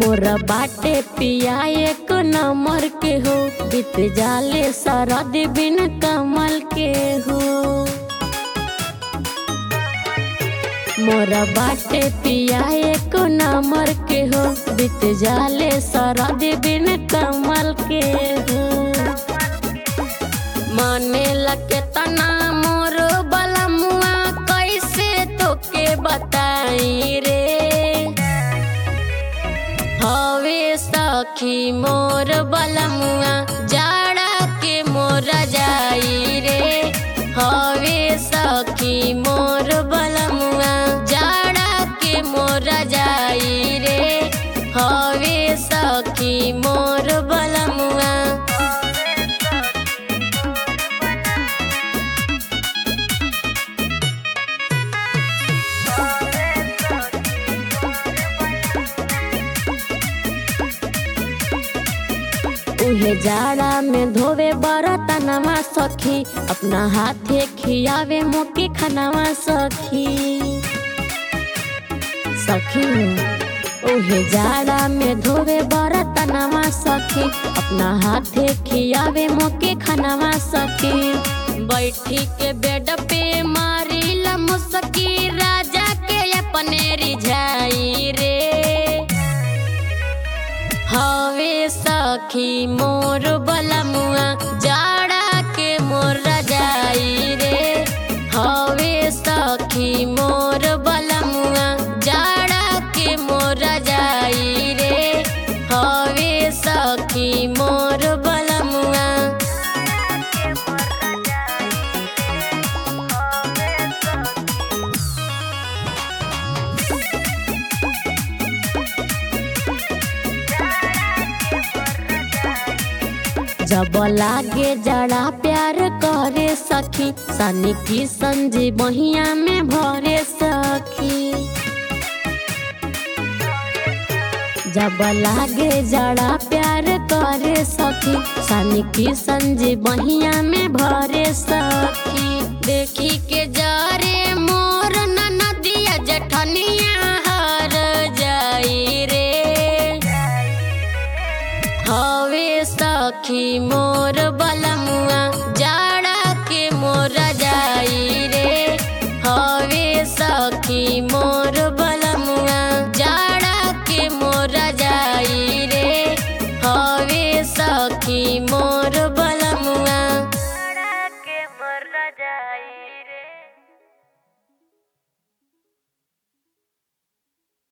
मोरा बाटे पिया एक नंबर के हो बीत जाले सरद बिन कमल के हो मोरा बाटे पिया एक नंबर के हो बीत जाले सरद बिन कमल के हो मने लगे तना मोर बलमुआ कैसे तोके बताई रे हवे सखी मोर बलमुआ जाड़ा के मोर जाई रे हवे सखी मोर बलमुआ जाड़ा के मोर जाई रे हवे सखी मोर बलमुआ उहे जाड़ा में धोवे बरतनवा सखी अपना हाथे खियावे मोके खानावा सखी सखी उहे जाड़ा में धोवे बरतनवा सखी अपना हाथे खियावे मोके खानावा सखी बैठी के बेड पे मारी मुसकी राजा के अपने रिझाई रे हवे सखी मोर बलमुआ जाड़ा के मोर रजाई रे हवे सखी मोर बलमुआ जाड़ा के मोर रजाई रे हवे सखी मोर बलमुआ जब लागे जड़ा प्यार करे सखी सनी की संजी बहिया में भरे सखी जब लागे जड़ा प्यार करे सखी सनी की संजी बहिया में भरे सखी देखी के जारे मोर नदिया जठनिया हर जाई रे हवे सखी मोर बलमुआ जाड़ा के मोर जाई रे हवे सखी मोर